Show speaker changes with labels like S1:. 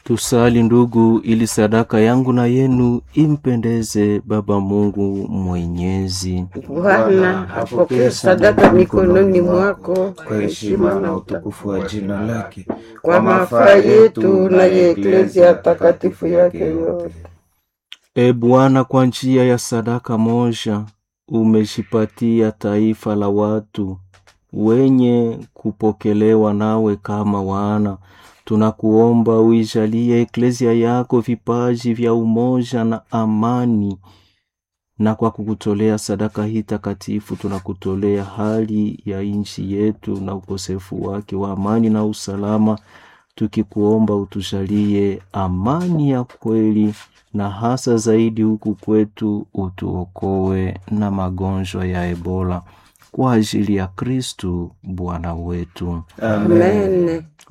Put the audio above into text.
S1: Tusali ndugu, ili sadaka yangu na yenu impendeze Baba Mungu Mwenyezi.
S2: Bwana apokee sadaka mikononi mwako
S3: kwa heshima na utukufu wa jina lake,
S2: kwa mafaa yetu na ya eklezia takatifu yake yote.
S1: E Bwana, kwa njia ya sadaka moja umejipatia taifa la watu wenye kupokelewa nawe kama wana. Tunakuomba uijalie eklezia yako vipaji vya umoja na amani, na kwa kukutolea sadaka hii takatifu tunakutolea hali ya nchi yetu na ukosefu wake wa amani na usalama, tukikuomba utujalie amani ya kweli na hasa zaidi huku kwetu utuokoe na magonjwa ya Ebola kwa ajili ya Kristu Bwana wetu.
S3: Amen.
S2: Amen.